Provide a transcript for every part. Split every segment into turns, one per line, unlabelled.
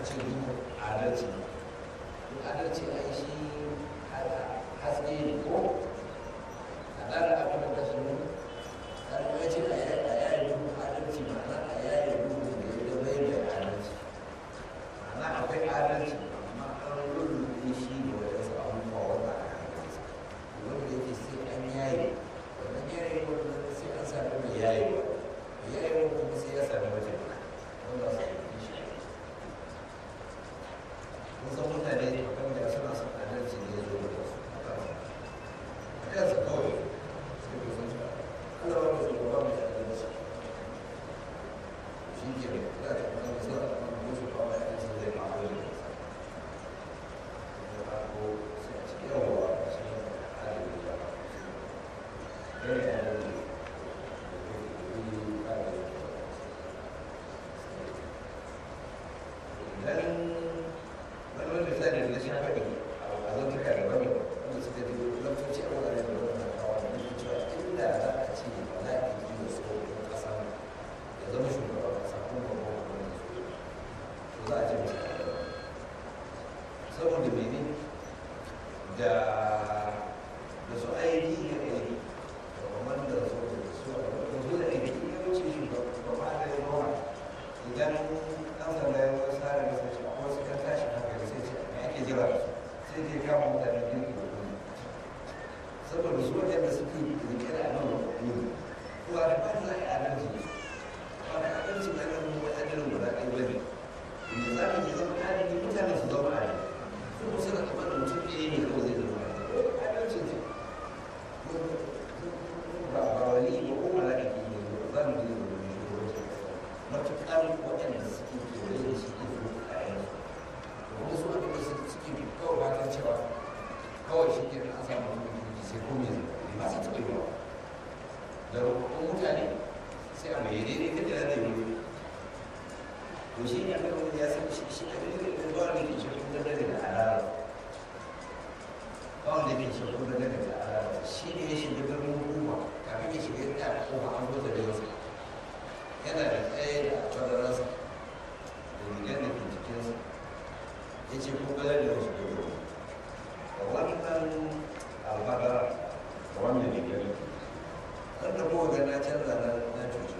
ce duhu adalci duk adalci a yi shi haske ne ko a ɗara abin da kasu ne har ya ce a yayi duhu adalci ma'ana a yayi duhu da ya gaba da adalci ma'ana akwai adalci amma an rurrufe shi da wadansu abubuwa wanda a hankalisa wanda yake sai an yayi wannan yayi wannan sai an sami mai yayi ba yayi kuma sai ya sami mace wanda su yi shi kun san mutane wanda suna son adalci ne ya zo da su a kansa kawai sai ku san cewa Allah ba su ba mai adalci shi ke da za ta kuma sa a kan musu ba mai adalci zai ma ko da sa da ba ko sai a ce yawa shi ne adalci ba kai adalci idan wani wani misali da shi faɗi a zantuka da wani wanda suka ji lantarki a wurare da wani na kawo da nufin cewa inda za a ce ba za a yi da tsohon ƙasa ya zama shugaban ƙasa ko babban gwamnati to za a ce mace saboda mene da da su aiki ga aiki da kamar da su da su da su da aiki yawanci shugaba da yawa idan ɗan sanda ya wasu tsara da sai a wasu kan tashi hankali sai ce me ake jira da su sai je kama mutane girki da kuma saboda su waɗanda suke rike da nan da kuma to a da ba za a yi adalci ba da adalci na nan mu adalin guda ɗaya ba ne inda za mu yi zama adalci mutane su zama adalci su kuma suna kamar da mutum ɗaya ne kawai zai zama adalci ne ba ba wani ba ko mala'iki ne ba za mu yi zama matuƙar waɗanda suke kewaye da shi ke zuwa kayan su wanda su waɗanda suke kawai fatan cewa kawai shi ke an samu wani sai ko me zai ba su taɓa yawa da roƙon mutane sai a mai daidai kan da zai yi to shi ne aka wani ya san shi shi a daidai da zuwa da ke shi kuma da daga alala ba wanda ke shi kuma da daga alala shi ne ya shiga birnin hukuma kafin ya shiga ya ta hukuma an zo da yau yana da tsaye da kwararrasa da rigar da ke jikinsa ya ce ko galar da wasu gudu da wannan albadara da wannan rigar wanda ko ga na canza na na cuci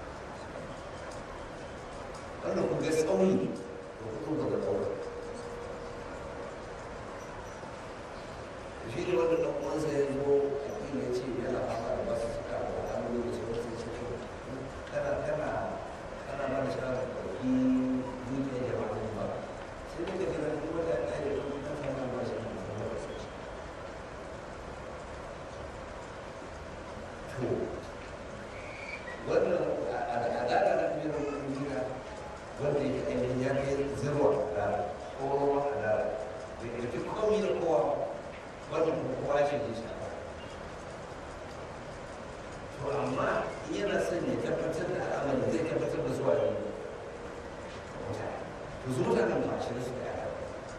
wanda ku ga tsauni da kudu daga ɗaura shi ne wanda ɗan uwansa ya zo a ya ce yana fama da basu suka a wani lokaci wasu ya ce kana kana kana ba da shawarar ɗauki dukiyar jama'a ne ba sai daga jira duk wata ɗaya da kuma kan samu ba shi ne da ba su to wannan al'ada na biyar duniya wanda yake ainihin ya kai zirwa da kowa a da da ya fi komi da kowa wannan kuma kowa ce ne shi to amma yana son ya tabbatar da al'amarin zai tabbatar da zuwa ne mutane to su mutanen ba shi su da yara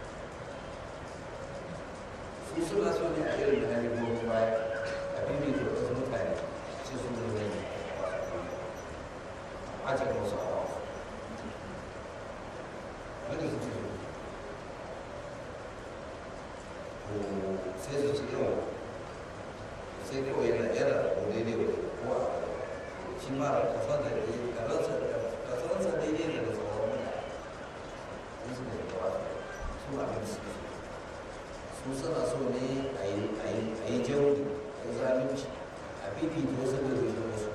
su suna so ne a irin da hali gobe baya a bibi da wasu mutane ce su ne ne a cikin wasu awa wanda su ce ko sai su ci yawa sai kawai yana yana ko daidai wa kowa shi mara kasa da kasarsa daidai ne da sauran mutane su ne da wata su abin su su suna so ne a yi jauri a yi zalunci a fifita wasu da zai wasu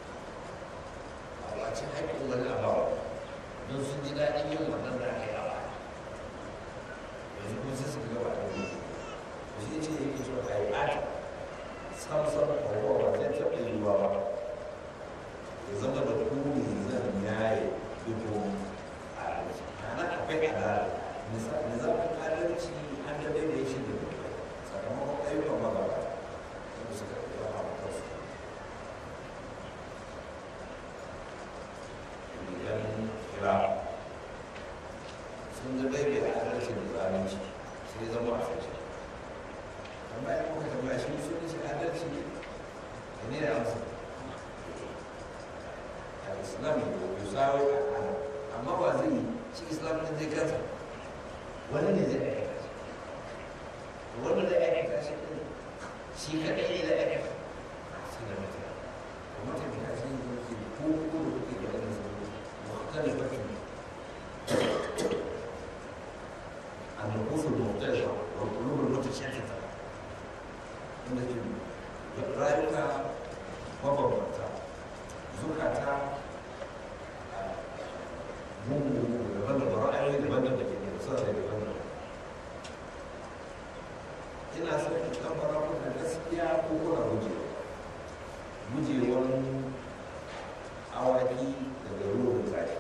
a wacin haƙƙin wani abawa don sun ji daɗin yin wannan da aka yi a baya yanzu kuma sai suka gaba da wani shi ce yake so a yi ɓata samsam kowa ba zai taɓa yiwuwa ba ya zama da kuni zan yaye dubu a adalci ana akwai adalci nizamin adalci an da daidai shi da dubu sakamakon ayyukan magaba wanda suka ɗauki a kansu idan kira sun da daidai adalci da zalunci sai zama a sace amma ya kuka tambaya shi musulunci adalci ne da ne da amsa al-islam yusawi amma ba zai shi islam din zai kansa wani ne zai aikata shi wanda zai aikata shi ɗin shi kaɗai ne zai aikata shi da mutane da mutane a cikin zuci ko ko da kuke da wani zuci muhtali bakin النفوس المختلفة والقلوب المتشتتة التي رأيك mabambanta zukata mugu daban-daban ra'ayoyi daban-daban ke da suna da daban-daban ina son in kamfara kuna gaskiya ko kuna gujewa gujewan awaki daga ruwan zaki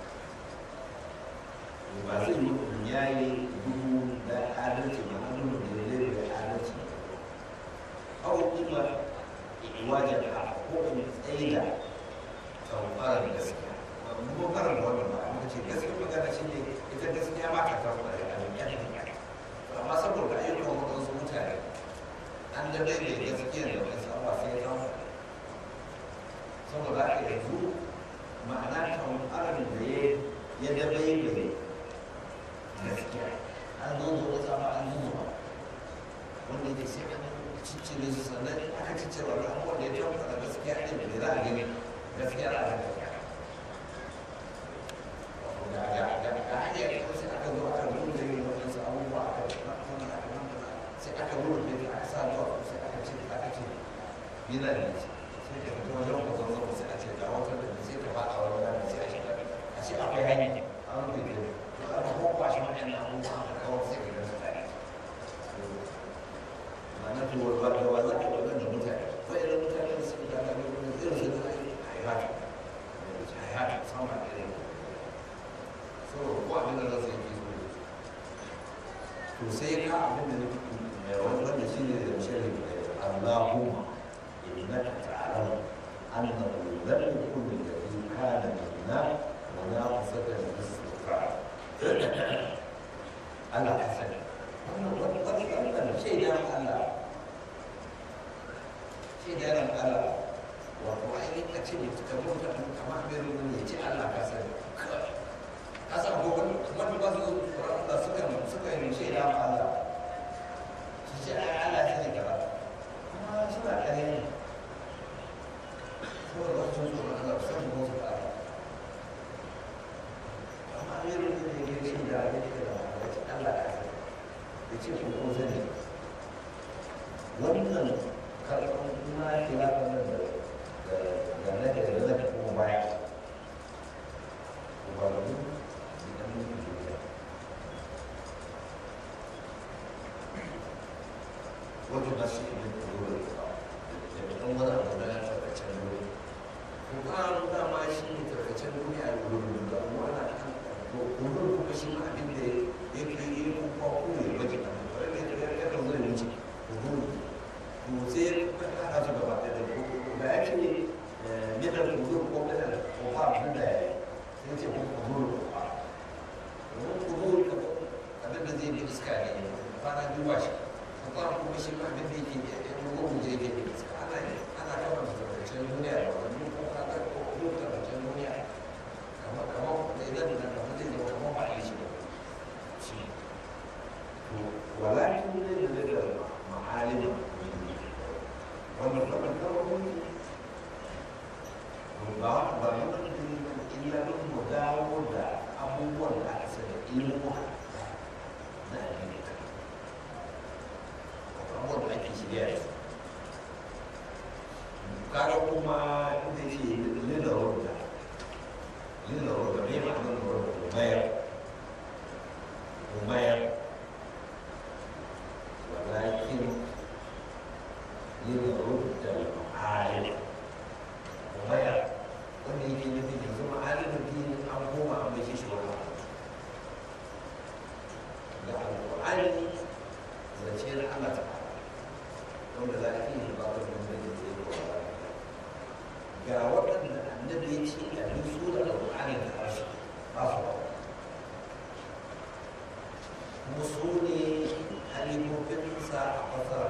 ba zai yi in yayi duhu da adalci ba hannun da zai da adalci awa kuma wajen a ko in tsaida tsamfara da gaskiya kuma fara da wannan ba muka ce gaskiya magana shi ne ita gaskiya ba ta tafi da abin yan amma saboda ayyukan wadansu mutane an da bai da gaskiya da wasu abuwa sai ya zama saboda haka yanzu ma'ana tsamfaran da ya ya dabai bai gaskiya an zo da wasu abu an zuwa wanda ke sai an ciccire su sannan aka ciccire wani abubuwan da ya tabbata da gaskiya ɗin da za a gani gaskiya za a ga gaskiya ga ga ga ga hanyar da sai aka zo aka nuna yin waɗansu abubuwa aka nuna aka nuna sai aka nuna da aka sa zuwa sai aka ce aka ce yana da ce sai ka fito wajen ku zan zama sai a ce ga wata da sai ka faɗa wani rana sai a shiga a ce akwai hanya an rufe ta to aka kwakwashi waɗannan abubuwa aka kawo sai ka gasa tare ma'ana to wa da wa za ka ɗaukar da mutane waɗannan mutane da suka gana da wani irin su da hayata hayata sama da irin so ko abin da za su yi so to sai ka abin da wanda shi ne da shirin Allahumma innaka ta'lamu annahu lam yakun alladhi kana minna munafasatan lis-sufra Allah ka sani wannan wani wani wannan shaidan Allah shaidan Allah wato ainihin ka ce mutu kamar mutum kamar mai rumun ya ce Allah ka sani ka san ko wani kamar ba su da suka suka yi shaidan Allah su ce ai Allah ya sani gaba kuma suna kare ne saboda wasu sun tsoron Allah su san ko su ka amma mai rumun ne ya ce da ya ce da Allah ka sani ya ce ko ko sani wannan karɓar na kira wannan da da na da na da kuma baya ubaru idan mun yi duniya wato na shi ne kuro da da ɗan wani abu na tarkacen duniya ko ba dama shi ne tarkacen duniya a wurin da kuma ana kan ko kuma shi ma abin da ya fi yi kuma ko ya baje kan wani ne da ya kan zai wuce ko to sai ka hada su gaba da da ya ce middle kudur ko middle ko ba abin da ya yi sai ce ko kudur ko ba domin kudur abin da zai bi iska ne kwana biyu ba shi ko ba kuma shi ma abin da yake ya rugo mu je ke iska ana ana kama da tarkacen duniya da wani ko ka ga ko kudur tarkacen duniya kamar kamar da idan da kamar zai zama kamar ba a yi shi ba shi to walakin ne da ma'alimin wannan kamar kalmomi ba ba mun illa don mu dawo da abubuwan da aka sani ilmu na addini abubuwan da ake shirya da su kaga kuma inda ce lina roda lina roda mai ma'anar roda umayar umayar walakin لنرد المعالم وغير wanda yake nufin yanzu ma'alimin dini an koma an mai shi wani da alƙur'ani zance na Allah ta wanda za a iya ba da wanda ya zai ba ga waɗanda annabi ya ce a duk su da alƙur'ani da harshe ba su ba kuma su ne halimofinsa a fasara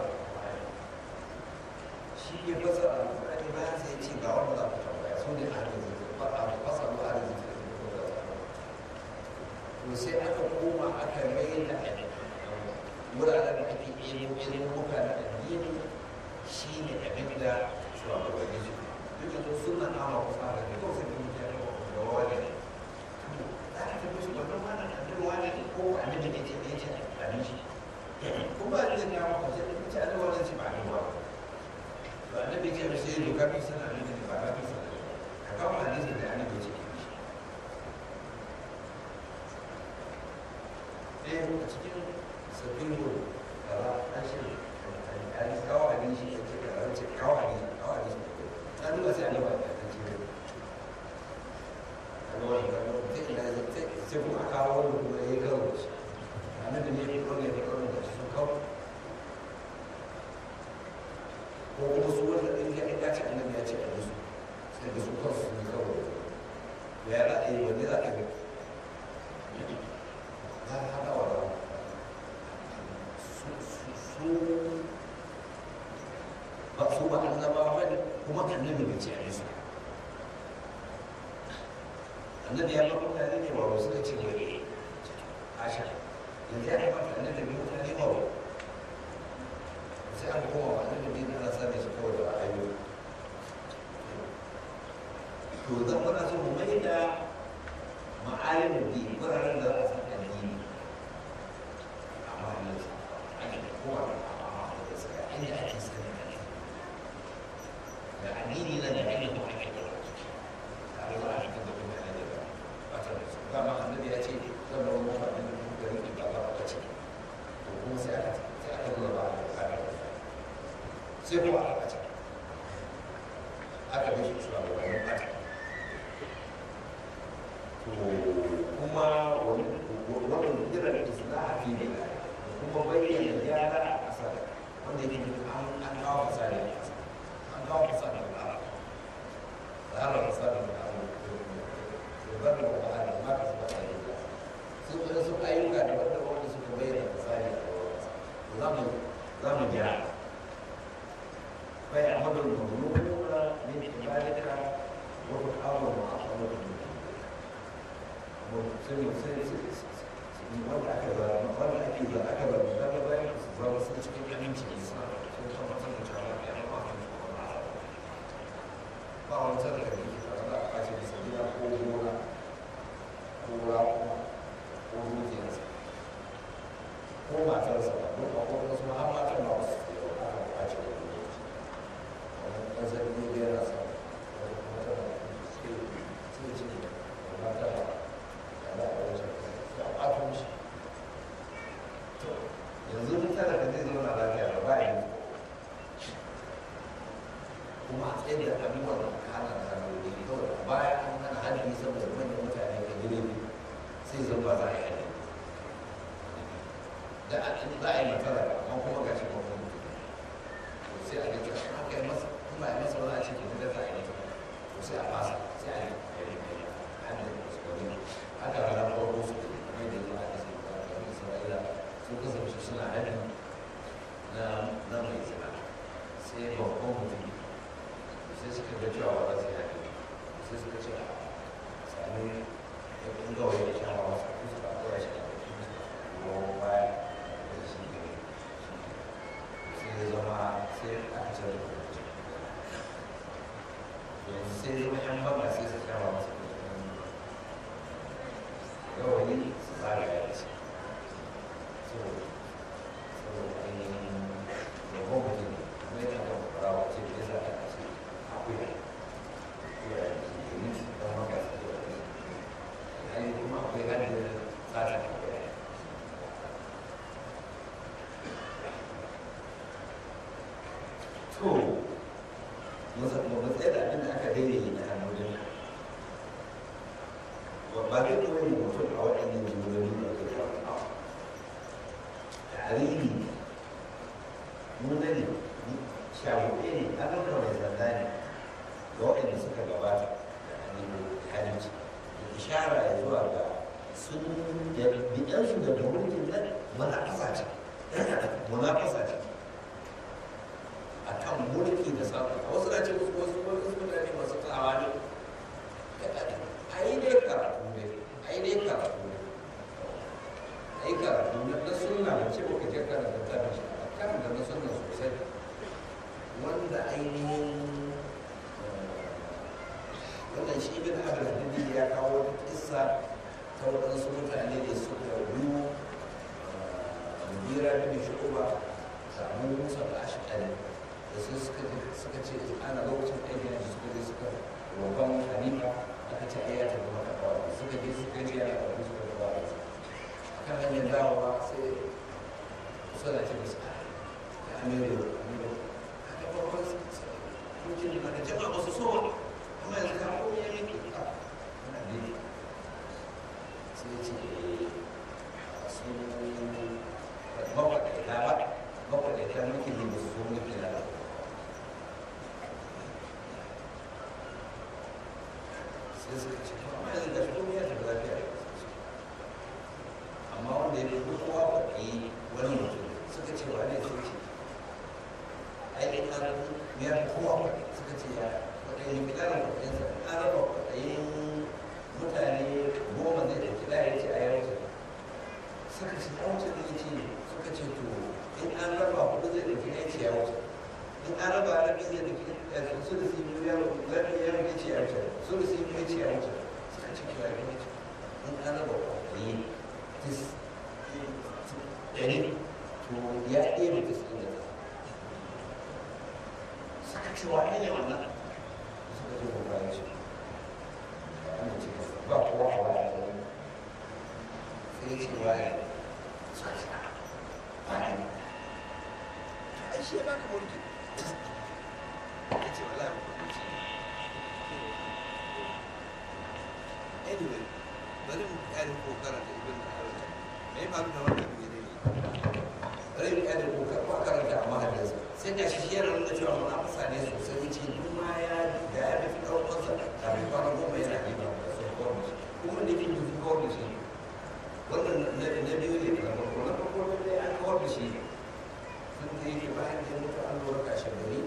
shi ya fasa alƙur'ani bayan sai ce ga wanda za ku tambaya su ne ahalin zikir ba a fasa ba ahalin zikir da kuma da to sai aka koma aka mai da wuraren da ake ilimin ilimuka na addini shi ne abin da shugabanni su duk da suna nama kusa da ne kawai sai da mutane da wani ne za ka tafi shi wannan wannan annabi wani ne ko annabi ne ce ne ce abin shi ko ba ni da kawo ko sai da ce annabi wani ce ba ni ba to annabi ce da sai doka bi sana annabi ne ba ka sana ka kawo hadisi da annabi ce ɗaya a cikin sabbin gudu da ba a shi hadis kawo hadisi ya ce kawo ce kawo hadisi kawo hadisi ta duba sai annabi ya ta ce kaga wani kaga sai ina sai sai kuma aka kawo wani kuma ya yi kawo da shi annabi ne ya kawo ne ya kawo da shi sun kawo ko kuma su wanda ɗin ya ya ce annabi ya ce a musu sai da su kansu sun yi kawo ya za a yi wani za a yi ya haɗa wa su ba su ba annabawa ba ne kuma annabi bai ce a yi su annabi ya ba mutane ne wa suka ce wa eh asha yanzu ya kamata annabi bai mutane wa ba sai aka koma wa annabi bai ana sani shi kawai da ayoyi to zan muna so mu mai da ma'alimin bi wuraren da za a san addini amma yanzu ake da kowa da suka inda ake sani da addini na da ake kuma ake da tare da ake da kuma ake da wata da su dama annabi ya ce zan rawa mafa da gari da ba ba ce to kuma sai aka sai aka nuna ba a da sai kuma aka ce aka bi shi zuwa ga wani ɓata to kuma wani wani irin islaha fi ne kuma bayyana gyara a ƙasa wanda yake an an kawo fasari a ƙasa an kawo fasari a ƙasa da har fasari a ƙasa da bar da wahala ma ka su bata yi sun kuma sun ayyuka da wanda wanda suka bayyana fasari a ƙasa za mu za mu gyara bai amadul mamlukuna min ibadika wa ta'awun ma'amalatu sai mu sai wanda aka zama wanda ake da aka zama da ga bayan su zama sun cikin aminci ne suna da sun tabbatar da cewa ya yi ba kan su ba ba wani tsara da ke tare da aka ce bisa gida ko gona ko raƙuma ko dukiyarsa ko matarsa ba duk a kuma wasu har matan ba wasu ke yau aka kwace da lokaci wani ƙasar ne biyar a sa wani kuma tana sai sai ce ba ta ba da a wajen da ɓato shi to yanzu duk tana da zai zauna lafiya da ba yi kuma a tsaye da abubuwan da aka hana da hanyoyi kawai a baya an hana hanyoyi saboda manyan mutane ka gire ne sai zan ba za a yi hanyoyi da a in za a yi matsala amma kuma ga shi babban mutum to sai a gaji an haka yi masa in ba a yi masa ba za a ce ke da za a yi masa to sai a fasa sai a yi hanyoyi hanyoyi da su wani haka ranar farko su mai da zuwa da sai da isra'ila sun kasance suna hannu na na mai zina sai babban mutum sai suka ga cewa ba za su yi hannu sai suka ce a sami ya kun gawa ya sha wa masu kusa ba kawai shi a cikin ruwan baya da shi ne sai ya zama sai aka ce da yanzu sai zama yan banga sai su sha wa masu rawani su tsara ya ce so so ainihin yabon mutum kuma yana da rawa ce da yasa aka ce akwai akwai a yanzu domin su dan maka su da wani hali kuma akwai hannun tsara da akwai to mu tsaye da abin da aka daidai da hannun ba zai kuma yin mutum a waɗannan jimloli da ke kawo tarihi nuna ne shafuɗe ne an ɗauka mai sanda ne ga waɗanda suka gabata da hannun halittu da ishara ya zuwa ga sun da bidansu da mulkin nan mana ƙasa ce muna ƙasa ce a kan mulki da samun wasu na ce wasu wasu mutane masu tsawa ne a yi dai karatu ne a yi dai karatu ne ce baka je karanta littafin shi ba karanta na sunna sosai wanda ainihin wannan shi bin abin hadidi ya kawo wata kissa ta waɗansu mutane da suka biyu mubira bin shu'uba da abu musa da ashkari da su suka ce ana lokacin aikin yanzu suka je suka roƙon hanifa aka ce ayyata da maka kawai suka je suka je yana da suka kawai kan hanyar dawowa sai suna ce musu a ya amiru amiru haka farkon mutum na da jama'a ba su so ba amma yanzu ka ko ya yi ka ana ne sai ce su mafaɗaita ba mafaɗaita muke ne ba su so muke na da sai suka ce amma yanzu ga shi ko ya tafi lafiya amma wanda ya fi kowa faɗi wani mutum suka ce wa ne sun ce ai in an ya fi kowa faɗi suka ce ya faɗi kilaran faɗinsa an raba faɗayin mutane goma zai da kila ya ce a yau suka ce ya wuce ne ce suka ce to in an raba hudu zai da kila ya ce ya wuce in an raba rabi zai da kila su da su yi ya rabi ya rabi ce ya wuce su da su yi ya ce ya wuce suka ce kila ya wuce in an raba faɗayin ɗari to ya ɗaya da su da suka ce wa ne wannan suka ce ba ya ce ba kowa a waya da wani sai ya ce wa ya suka ce ba ne ai shi ya baka mulki ya ce wala ba mulki anyway bari mu kare ko karanta ibn al-arabi me ya faru da wannan ne ne bari mu kare ko karanta ko karanta amma hadisi sai ga shi yana nuna cewa munafasa ne sosai yace duk ma ya da ya fi ɗaukar sa da bai fara goma yana ne ba da sun kawar da shi kuma da kin yi kawar da shi wannan na biyu ne da farko na farko da dai an kawar da shi sun ta yi bayan da ya mutu an lura kashe gari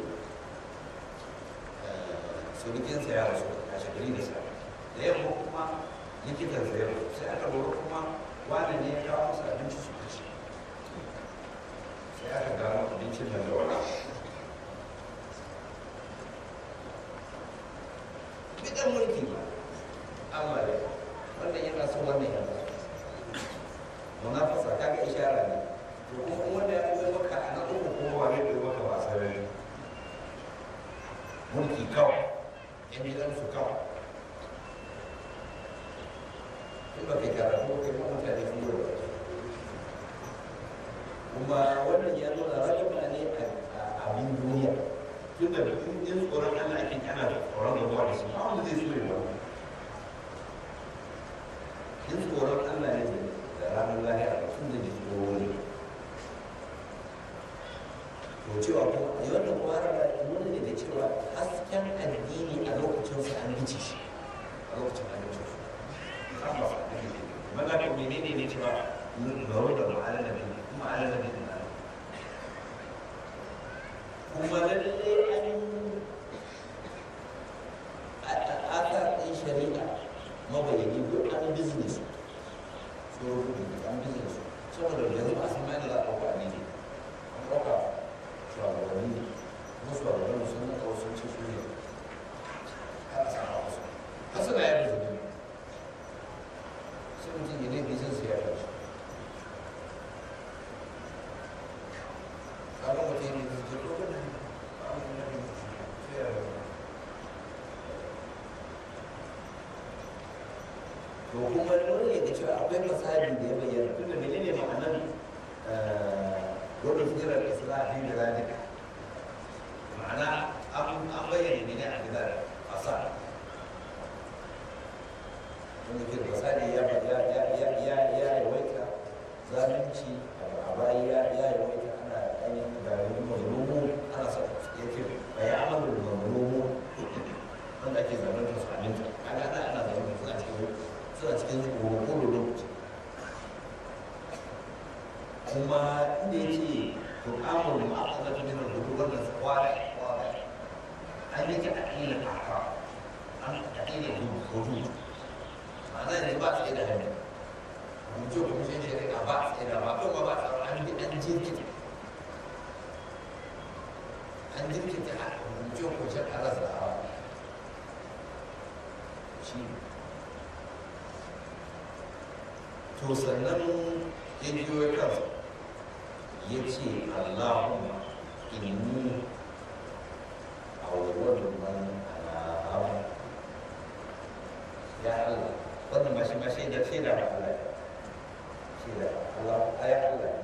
surukinsa ya rasu kashe gari da sa da yamma kuma likitan sa yau sai aka lura kuma wani ne ya kawo masa abinci su kashe sai aka gano abincin nan da wani bidan mulki ba amma da wannan yana son wannan yana munafasa kaga ishara ne to kuma wanda ya yi maka a na uku kuma ba zai yi maka ba sarari mulki kawai yan gidansu kawai in ba kai karatu kai ma mutane sun yi wa kuma wannan ya nuna rayuwa ne a abin duniya tun da in tsoron Allah ake kana da tsoron rabuwa da shi ba wanda zai so ya wani in tsoron Allah ne da ranar lahira tun da ji tsoro ne to cewa ko yi wannan kuma har nuna ne da cewa hasken addini a lokacin sa an gice shi a lokacin an gice shi amma maza ko menene ne cewa garo da ma'ala da bin kuma ala da bin na kuma lalle an aka ɗin shari'a mabayani ko an business so an business saboda yanzu ba a san mai da za a ɗauka ne ne an ɗauka shugabanni ne kuma shugabanni sun na kawo sun ce su ne har a sama wasu har suna yadda zubi sai mutum ya ne bizin su ya kashi kaga mutum ne zai jirgo da nan ba a wani nabi sai ya rabu to kuma wani ya ga cewa akwai masali da ya bayyana tunda menene ma'anar gudun tsirar islahi da zalika ma'ana an bayyana ne a gidan fasa wanda ke fasadi ya ya ya ya ya ya yawaita zalunci a bayi ya ya yawaita ana ainihin garin mazlumu ana sa ya ce ba ya amalu mazlumu wanda ake zalunta su aminta kaga ana ana zalunta suna cikin suna cikin kokoro lokaci kuma inda ya ce to kamun ma'aikata ta nuna hudu wannan kwara kwara an yi ta aƙila kaka an aƙila hudu ma'ana yanzu ba su da hannu hukunce hukuncen shari'a ba a tsaye da ba kuma ba tsaro an bi an jirkita an jirkita a hukunce hukuncen alazawa shi to sannan ya biyo kansa ya ce allahumma inni awwalu man anaba ya Allah wannan ma shi ma shaida shaida ba Allah shaida Allah ya Allah